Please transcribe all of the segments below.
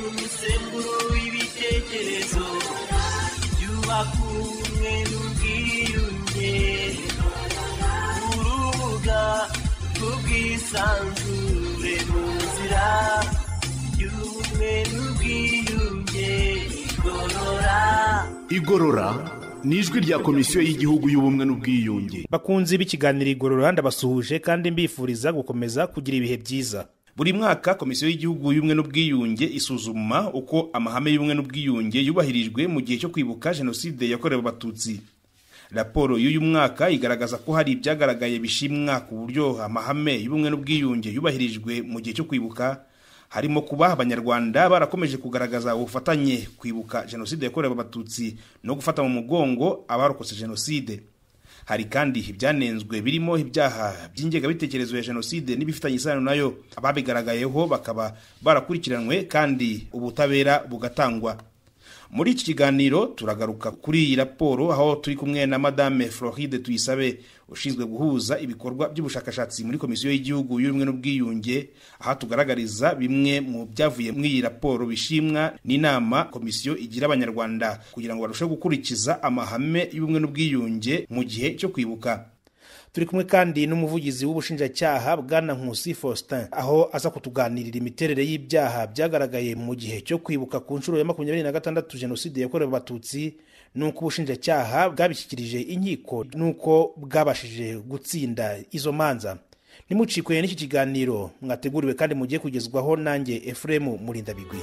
Sekuru w'ibitekerezo byubaka ubumwe n'ubwiyunge urubuga rw'ubwisanzure mu nzira y'ubumwe n'ubwiyunge igorora igorora ni ijwi rya komisiyo y'igihugu y'ubumwe n'ubwiyunge bakunzi b'ikiganiro igorora ndabasuhuje kandi mbifuriza gukomeza kugira ibihe byiza Buri mwaka komisiyo y'igihugu y'ubumwe n'ubwiyunge isuzuma uko amahame y'ubumwe n'ubwiyunge yubahirijwe mu gihe cyo kwibuka jenoside yakorewe abatutsi. Raporo y'uyu mwaka igaragaza ko hari ibyagaragaye bishimwa ku buryo amahame y'ubumwe n'ubwiyunge yubahirijwe mu gihe cyo kwibuka harimo kuba abanyarwanda barakomeje kugaragaza ubufatanye kwibuka jenoside yakorewe abatutsi no gufata mu mugongo abarokotse jenoside. hari kandi ibyanenzwe birimo ibyaha by'ingengabitekerezo ya jenoside n'ibifitanye isano nayo ababigaragayeho bakaba barakurikiranwe kandi ubutabera bugatangwa muri iki kiganiro turagaruka kuri iyi raporo aho turi kumwe na madame floride tuyisabe ushinzwe guhuza ibikorwa by'ubushakashatsi muri komisiyo y'igihugu y'ubumwe n'ubwiyunge aha tugaragariza bimwe mu byavuye muri iyi raporo bishimwa n'inama komisiyo igira abanyarwanda kugira ngo barusheho gukurikiza amahame y'ubumwe n'ubwiyunge mu gihe cyo kwibuka turi kumwe kandi n'umuvugizi w'ubushinjacyaha bwana nkusi faustin aho aza kutuganirira imiterere y'ibyaha byagaragaye mu gihe cyo kwibuka ku nshuro ya makumyabiri na gatandatu jenoside yakorewe abatutsi n'uko ubushinjacyaha bwabishyikirije inkiko n'uko bwabashije gutsinda izo manza ntimucikwe n'iki kiganiro mwateguriwe kandi mugiye kugezwaho nanjye efuremu murindabigwi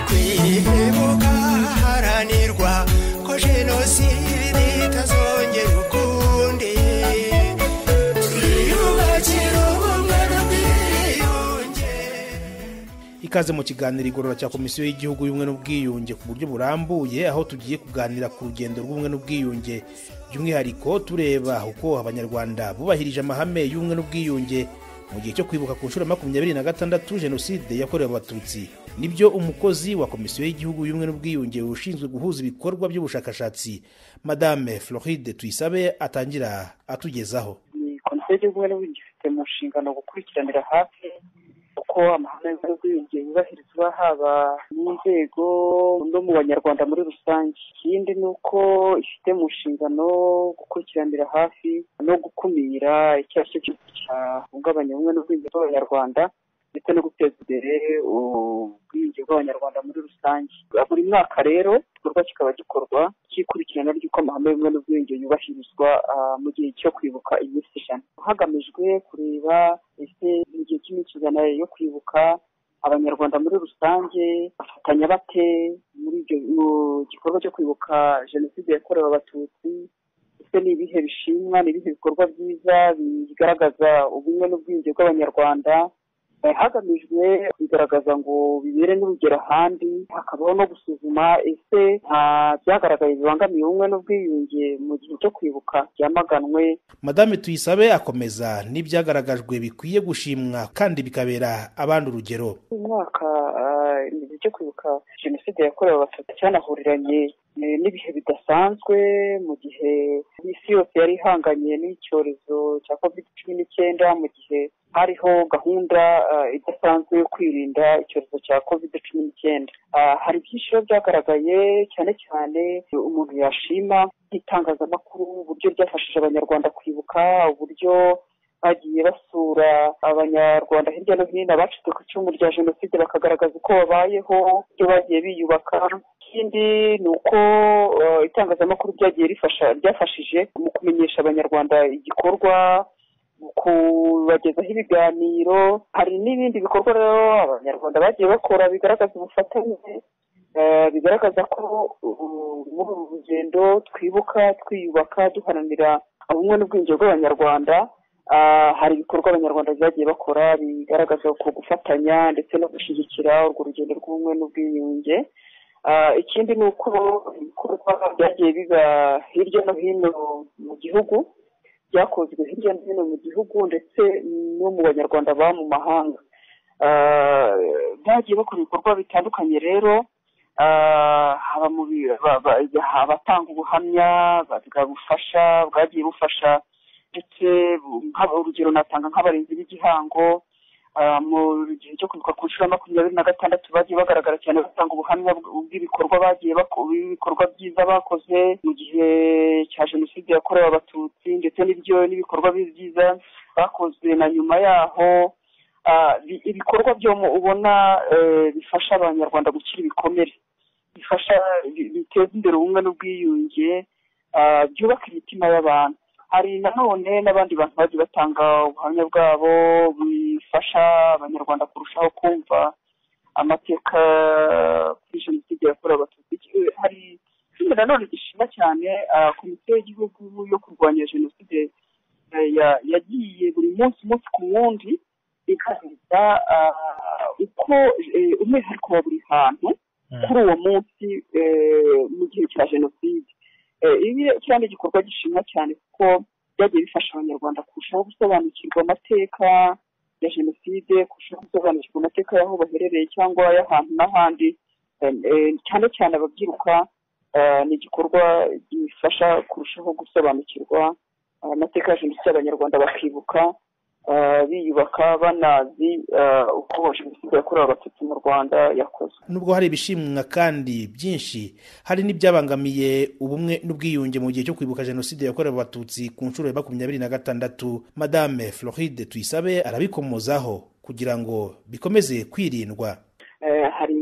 kwibuka haranirwa ko jenoside itazongera ukundi twiyubakira ubumwe n'ubwiyunge ikaze mu kiganiro igorora cya komisiyo y'igihugu y'ubumwe n'ubwiyunge ku buryo burambuye aho tugiye kuganira ku rugendo rw'ubumwe n'ubwiyunge by'umwihariko tureba uko abanyarwanda bubahirije amahame y'ubumwe n'ubwiyunge mu gihe cyo kwibuka ku nshuro ya makumyabiri na gatandatu jenoside yakorewe abatutsi nibyo umukozi wa komisiyo y'igihugu y'ubumwe n'ubwiyunge ushinzwe guhuza ibikorwa by'ubushakashatsi madame floride tuyisabe atangira atugezaho ni komisiyo y'igihugu n'ubundi ifite mu nshingano gukurikiranira hafi uko amahame y'ubwiyunge yubahirizwa haba mu nzego no mu banyarwanda muri rusange ikindi ni uko ifite mu nshingano gukurikiranira hafi no gukumira icyo ari cyo cyose cyahungabanya ubumwe n'ubwiyunge bw'abanyarwanda ndetse no guteza imbere ubwiyunge bw'abanyarwanda muri rusange buri mwaka rero igikorwa kikaba gikorwa cy'ikurikirana ry'uko amahame y'ubumwe n'ubwiyunge yubahirizwa ah, mu gihe cyo kwibuka iminsi ijana hagamijwe kureba ese mu gihe cy'iminsi ijana yo kwibuka abanyarwanda muri rusange bafatanya bate muri ibyo mu gikorwa cyo kwibuka jenoside yakorewe abatutsi ese ni ibihe bishimwa ni ibihe bikorwa byiza bigaragaza ubumwe n'ubwiyunge bw'abanyarwanda Eh, hagamijwe kubigaragaza ngo bibere n'urugero ahandi hakabaho no gusuzuma ese nta byagaragaye bibangamiye ubumwe n'ubwiyunge mu gihe cyo kwibuka byamaganwe madame tuyisabe akomeza n'ibyagaragajwe bikwiye gushimwa kandi bikabera abandi urugero uyu mwaka ah, mu gihe cyo kwibuka jenoside yakorewe abatutsi cyanahuriranye eh, n'ibihe bidasanzwe mu gihe isi yose yari ihanganye n'icyorezo cya covid cumi n'icyenda mu gihe hariho gahunda ah, idasanzwe yo kwirinda icyorezo cya covid cumi n'icyenda Ah, hari byinshi biba byagaragaye cyane cyane umuntu yashima nk'itangazamakuru uburyo ryafashije abanyarwanda kwibuka uburyo bagiye basura abanyarwanda hirya no hino abacitse ku icumu rya jenoside bakagaragaza uko babayeho ibyo bagiye biyubaka ikindi ni uko eh, itangazamakuru ryagiye rifasha ryafashije mu kumenyesha abanyarwanda igikorwa mu kubagezaho ibiganiro hari n'ibindi bikorwa rero abanyarwanda bagiye bakora bigaragaza ubufatanye eh, bigaragaza ko uh, muri uru rugendo twibuka twiyubaka duharanira ubumwe n'ubwiyunge bw'abanyarwanda Ah, hari ibikorwa abanyarwanda byagiye bakora bigaragaza ku gufatanya ndetse no gushyigikira urwo rugendo rw'ubumwe n'ubwiyunge Ah, ikindi ni uko ibikorwa byagiye biba hirya no hino mu gihugu byakozwe hirya no hino mu gihugu ndetse no mu banyarwanda baba mu mahanga Ah, bagiye bakora ibikorwa bitandukanye rero Ah, haba mu bi- ba- ba- abatanga ubuhamya bwa bufasha bwagiye bufasha ndetse bu- nk'aba- urugero natanga nk'abarinzi b'igihango Ah, mu gihe cyo kwibuka ku nshuro ya makumyabiri na gatandatu bagiye bagaragara cyane batanga ubuhamya bw- bw'ibikorwa bagiye bako- b'ibikorwa byiza bakoze mu gihe cya jenoside yakorewe abatutsi ndetse n'ibyo n'ibikorwa bi- byiza bakoze na nyuma yaho Ah, bi- ibikorwa byo mu- ubona eh, bifasha abanyarwanda gukira ibikomere bifasha bi- biteza imbere ubumwe n'ubwiyunge ah, byubaka imitima y'abantu hari nanone n'abandi bantu bagiye batanga ubuhamya bwabo bifasha abanyarwanda kurushaho kumva amateka kuri jenoside yakorewe abatutsi Eh, hari ikindi nanone gishima cyane ah, komisiyo y'igihugu yo kurwanya jenoside eh, ya- yagiye buri munsi umunsi ku wundi igaragaza ah, uko eh, umwihariko wa buri hantu kuri uwo munsi eh, mu gihe cya jenoside Eh, ibi kiriya ni igikorwa gishimwa cyane kuko byagiye bifasha abanyarwanda kurushaho gusobanukirwa amateka ya jenoside kurushaho gusobanukirwa amateka y'aho baherereye cyangwa y'ahantu n'ahandi Eh, eh, cyane cyane ababyiruka eh, ni igikorwa gifasha kurushaho gusobanukirwa eh, amateka ya jenoside abanyarwanda bakibuka eh, biyubaka banazi eh, uko jenoside yakorewe abatutsi mu rwanda yakozwe nubwo hari ibishimwa kandi byinshi hari n'ibyabangamiye ubumwe n'ubwiyunge mu gihe cyo kwibuka jenoside yakorewe abatutsi ku nshuro ya makumyabiri na gatandatu madame floride tuyisabe arabikomozaho kugira ngo bikomeze kwirindwa Eh, hari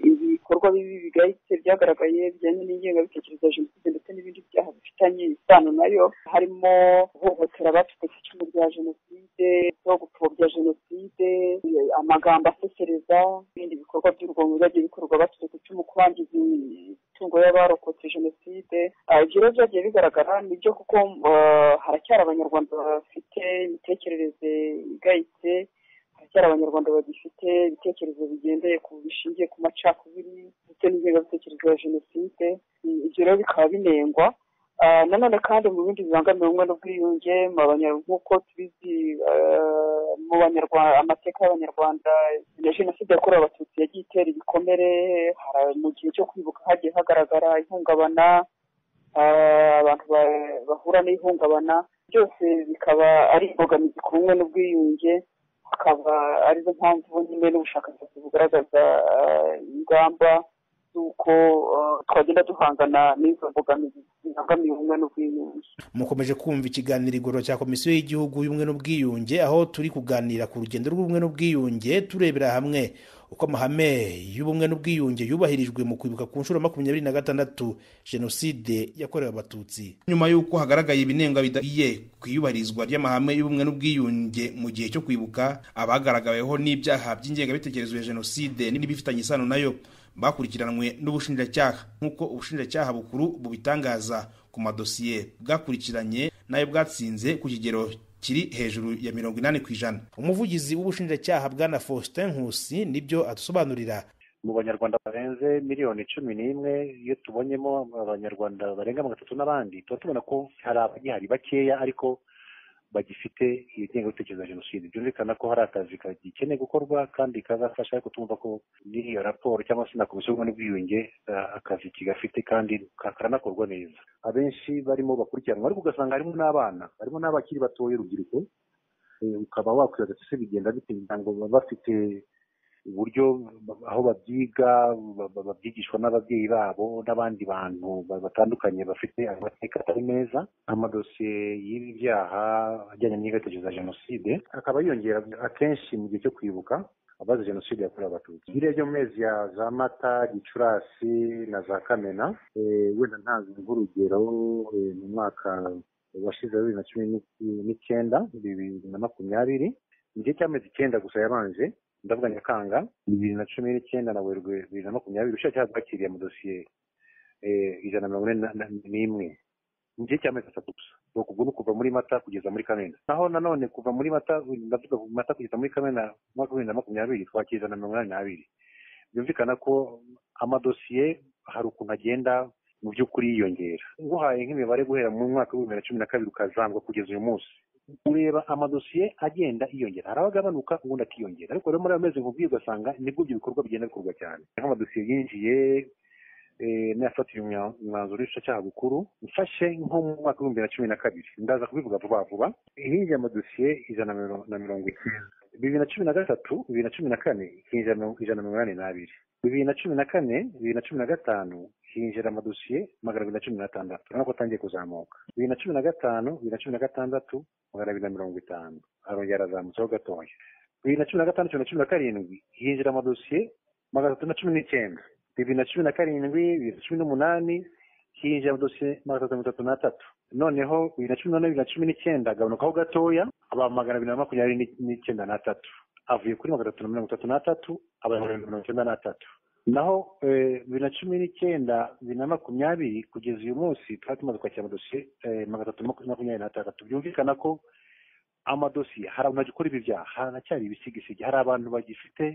ibikorwa bibi bigayitse byagaragaye bijyanye n'ingengabitekerezo ya jenoside ndetse n'ibindi byaha bifitanye isano nayo harimo guhohotera abacitse icumu rya jenoside no gupfobya jenoside eh, amagambo asesereza n'ibindi bikorwa by'urugomo byagiye bikorwa bacitse icumu kurangiza imitungo y'abarokotse jenoside Ah, ibyo rero byagiye bigaragara nibyo kuko eh, haracyari abanyarwanda bafite imitekerereze igayitse haracyari abanyarwanda bagifite ibitekerezo bigendeye ku bishingiye ku macakubiri ndetse n'ingengabitekerezo ya jenoside Mm, ibyo rero bikaba binengwa Ah, nanone kandi mu bindi bibangamiye ubumwe n'ubwiyunge mu Abanya- nk'uko tubizi ah, mu banyarwanda amateka y'abanyarwanda ya jenoside yakorewe abatutsi yagiye itera ibikomere hara- mu gihe cyo kwibuka hagiye hagaragara ihungabana ah, abantu ba- bahura n'ihungabana byose bikaba ari imbogamizi ku bumwe n'ubwiyunge akaba arizo mpamvu nyine n'ubushakashatsi bugaragaza eh, ingamba z'uko eh, twagenda duhangana n'izo mbogamizi zibangamiye ubumwe n'ubwiyunge mukomeje kumva ikiganiro igorora cya komisiyo y'igihugu y'ubumwe n'ubwiyunge aho turi kuganira ku rugendo rw'ubumwe n'ubwiyunge turebera hamwe uko amahame y'ubumwe n'ubwiyunge yubahirijwe mu kwibuka ku nshuro ya makumyabiri na gatandatu jenoside yakorewe abatutsi nyuma y'uko hagaragaye ibinenga bidagiye ku iyubahirizwa ry'amahame y'ubumwe n'ubwiyunge mu gihe cyo kwibuka abagaragaweho n'ibyaha by'ingengabitekerezo ya jenoside n'ibifitanye isano nayo bakurikiranwe n'ubushinjacyaha nk'uko ubushinjacyaha bukuru bubitangaza ku madosiye bwakurikiranye nayo bwatsinze ku kigero kiri hejuru ya mirongo inani ku ijana umuvugizi w'ubushinjacyaha bwana faustin nkusi nibyo adusobanurira mu banyarwanda barenze miliyoni cumi n'imwe iyo tubonyemo abanyarwanda barenga magana atatu n'abandi tuba tubona ko hari abagihari bakeya ariko bagifite iyo ngengabitekerezo ya jenoside byumvikana ko hari akazi kagikeneye gukorwa kandi kazafasha ariko tumva ko n'iyo raporo cyangwa se na komisiyo y'ubumwe n'ubwiyunge eh, akazi kigafite kandi ka- karanakorwa neza abenshi barimo bakurikiranwa ariko ugasanga harimo n'abana harimo n'abakiri batoya urubyiruko Eh, ukaba wakwibaza ati se bigenda bite ngira ngo baba bafite uburyo ba- aho babyiga ba- ba- babyigishwa n'ababyeyi babo n'abandi bantu ba- batandukanye bafite amateka atari meza amadosiye y'ibi byaha ajyanye n'ingengabitekerezo ya jenoside akaba yiyongera akenshi mu gihe cyo kwibuka abazize jenoside yakorewe abatutsi biriya byo mu mezi ya za mata gicurasi na za kamena eh, wenda ntanze nk'urugero eh, mu mwaka washize wa bibiri na cumi n'iki- n'icyenda bibiri na makumyabiri mu gihe cy'amezi icyenda gusa yabanje ndavuga nyakanga bibiri na cumi n'icyenda na werurwe bibiri na makumyabiri ubushinjacyaha bwakiriye amadosiye eh, ijana na mirongo ine na- na- n'imwe mu gihe cy'amezi atatu gusa ni ukuva ni kuva muri mata kugeza muri kamena naho nanone kuva muri mata ndavuga ku mata kugeza muri kamena umwaka wa bibiri na makumyabiri twakira ijana na mirongo inani n'abiri byumvikana ko amadosiye hari ukuntu agenda mu by'ukuri yiyongera nguhaye nk'imibare guhera mu mwaka wa bibiri na cumi na kabiri ukazamurwa kugeza uyu munsi ureba amadosiye agenda yiyongera hari abagabanuka ubundi akiyongera ariko rero muri ayo mezi nkubwiye ugasanga nibwo ibyo bikorwa bigenda bikorwa cyane nk'amadosiye yinjiye eh, n'ayafatiye umwa- umwanzuro w'ubushinjacyaha bukuru mfashe nko mu mwaka w'ibihumbi bibiri na cumi na kabiri ndaza kubivuga vuba vuba hinjiye amadosiye ijana na miro- na mirongo icyenda bibiri na cumi na gatatu bibiri na cumi na kane hinjira mirongo- ijana na mirongo inani n'abiri bibiri na cumi na kane bibiri na cumi na gatanu hinjira amadosiye magana abiri na cumi n'atandatu urabona ko atangiye kuzamuka bibiri na cumi na gatanu bibiri na cumi na gatandatu magana abiri na mirongo itanu arongera arazamutseho gatoya bibiri na cumi na gatanu bibiri na cumi na karindwi hinjira amadosiye magana atatu na cumi n'icyenda bibiri na cumi na karindwi bibiri na cumi n'umunani hinjira amadosiye magana atatu na mirongo itatu n'atatu noneho bibiri na cumi n'umunani bibiri na cumi n'icyenda agabanukaho gatoya aba magana abiri na makumyabiri n'i- n'icyenda n'atatu avuye kuri magana atatu na mirongo itatu n'atatu aba magana abiri na mirongo icyenda n'atatu naho eh, bibiri na cumi n'icyenda bibiri na makumyabiri kugeza uyu munsi twari tumaze kwakira amadosiye eh, magana atatu na makumyabiri n'atandatu byumvikana ko amadosiye hari abantu bagikora ibi byaha haracyari ibisigisigi hari abantu bagifite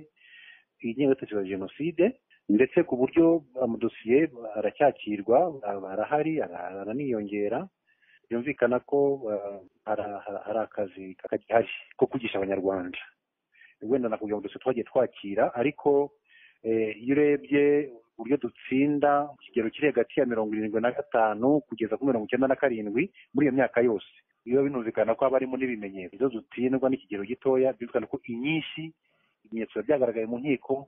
ingengabitekerezo ya jenoside ndetse ku buryo amadosiye aracyakirwa aba- arahari ara- araniyongera byumvikana ko eh, hara- hara- hari akazi kagihari ko kwigisha abanyarwanda wenda nakubwira ngo dosiye twagiye twakira ariko eh, iyo urebye uburyo dutsinda ku kigero kiri hagati ya mirongo irindwi na gatanu kugeza kuri mirongo icyenda na karindwi muri iyo myaka yose biba binumvikana ko haba harimo n'ibimenyetso izo zutindwa n'ikigero gitoya byumvikana ko inyinshi ibimenyetso biba byagaragaye mu nkiko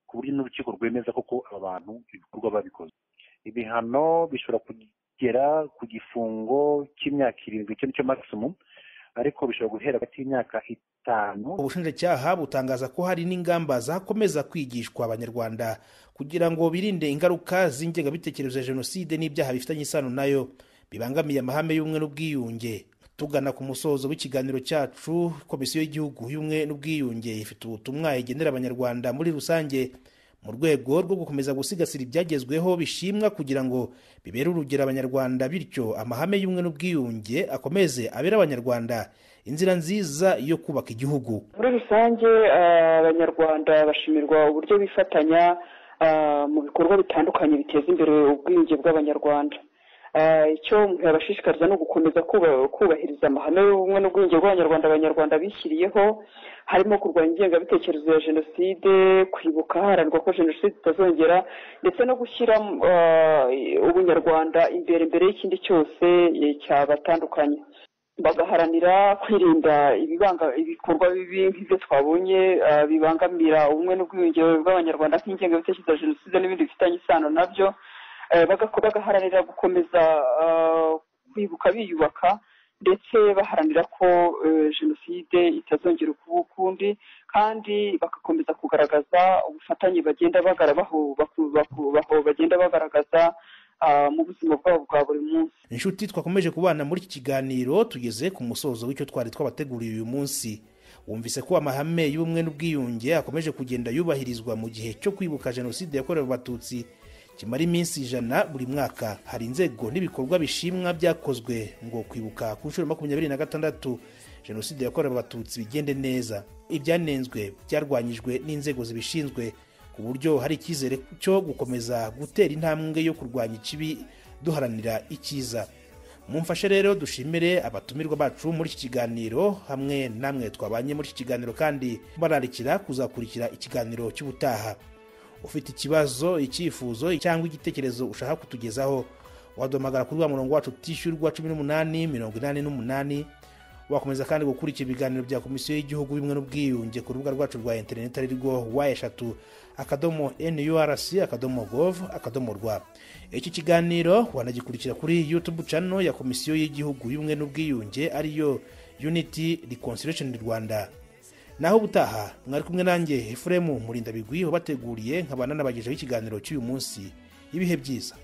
ku buryo n'urukiko rwemeza koko aba bantu ibikorwa babikoze ibihano bishobora kugera ku gifungo cy'imyaka irindwi icyo nicyo maximum ariko bishobora guhera hagati y'imyaka itanu ubushinjacyaha butangaza ko hari n'ingamba zakomeza kwigishwa abanyarwanda kugira ngo birinde ingaruka z'ingengabitekerezo ya jenoside n'ibyaha bifitanye isano nayo bibangamiye amahame y'ubumwe n'ubwiyunge tugana ku musozo w'ikiganiro cyacu komisiyo y'igihugu y'ubumwe n'ubwiyunge ifite ubutumwa igenera abanyarwanda muri rusange mu rwego rwo gukomeza gusigasira ibyagezweho bishimwa kugira ngo bibere urugero abanyarwanda bityo amahame y'ubumwe n'ubwiyunge akomeze abere abanyarwanda inzira nziza yo kubaka igihugu muri rusange eh, abanyarwanda bashimirwa uburyo bifatanya ah, mu bikorwa bitandukanye biteza imbere ubwiyunge bw'abanyarwanda Ah, icyo yabashishikariza ni ugukomeza kuba- kubahiriza amahame y'ubumwe n'ubwiyunge bw'abanyarwanda abanyarwanda bishyiriyeho harimo kurwanya ingengabitekerezo ya jenoside kwibuka haranirwa ko jenoside itazongera ndetse no gushyira ah, ubunyarwanda imbere mbere y'ikindi cyose eh, cyabatandukanye bagaharanira kwirinda ibibanga ibikorwa bibi nk'ibyo twabonye ah, bibangamira ubumwe n'ubwiyunge bw'abanyarwanda nk'ingengabitekerezo ya jenoside n'ibindi bifitanye isano nabyo Eh, bagako- bagaharanira gukomeza ah, kwibuka biyubaka ndetse baharanira ko eh, jenoside itazongera ukuba ukundi kandi bagakomeza kugaragaza ubufatanye bagenda bagara baho- baku- baku- baho- bagenda bagaragaza ah, mu buzima bwabo bwa buri munsi inshuti twakomeje kubana muri iki kiganiro tugeze ku musozo w'icyo twari twabateguriye uyu munsi wumvise ko amahame y'ubumwe n'ubwiyunge akomeje kugenda yubahirizwa mu gihe cyo kwibuka jenoside yakorewe abatutsi kimara iminsi ijana buri mwaka hari inzego n'ibikorwa bishimwa byakozwe ngo kwibuka ku nshuro ya makumyabiri na gatandatu jenoside yakorewe abatutsi bigende neza ibyanenzwe byarwanyijwe n'inzego zibishinzwe ku buryo hari icyizere cyo gukomeza gutera intambwe yo kurwanya ikibi duharanira icyiza mumfashe rero dushimire abatumirwa bacu muri iki kiganiro hamwe namwe twabanye muri iki kiganiro kandi bararikira kuzakurikira ikiganiro cy'ubutaha ufite ikibazo icyifuzo cyangwa igitekerezo ushaka kutugezaho waduhamagara kuri wa murongo wacu utishyurwa cumi n'umunani mirongo inani n'umunani wakomeza kandi gukurikira ibiganiro bya komisiyo y'igihugu y'ubumwe n'ubwiyunge ku rubuga rwacu rwa interineti ari rwo wa eshatu akadomo nurc akadomo gov akadomo rwa iki kiganiro wanagikurikira kuri youtube channel ya komisiyo y'igihugu y'ubumwe n'ubwiyunge ariyo unity reconciliation rwanda naho ubutaha mwari kumwe nanjye efuremu murindabigwi wabateguriye nkaba nanabagejeho ikiganiro cy'uyu munsi ibihe byiza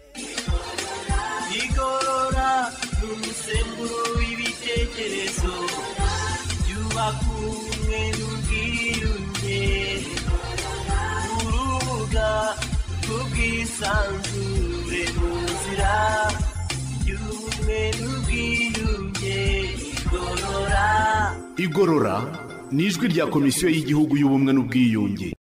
igorora n'umusemburo w'ibitekerezo byubaka ubumwe n'ubwiyunge urubuga rw'ubwisanzure mu nzira y'ubumwe n'ubwiyunge igorora igorora ni ijwi rya komisiyo y'igihugu y'ubumwe n'ubwiyunge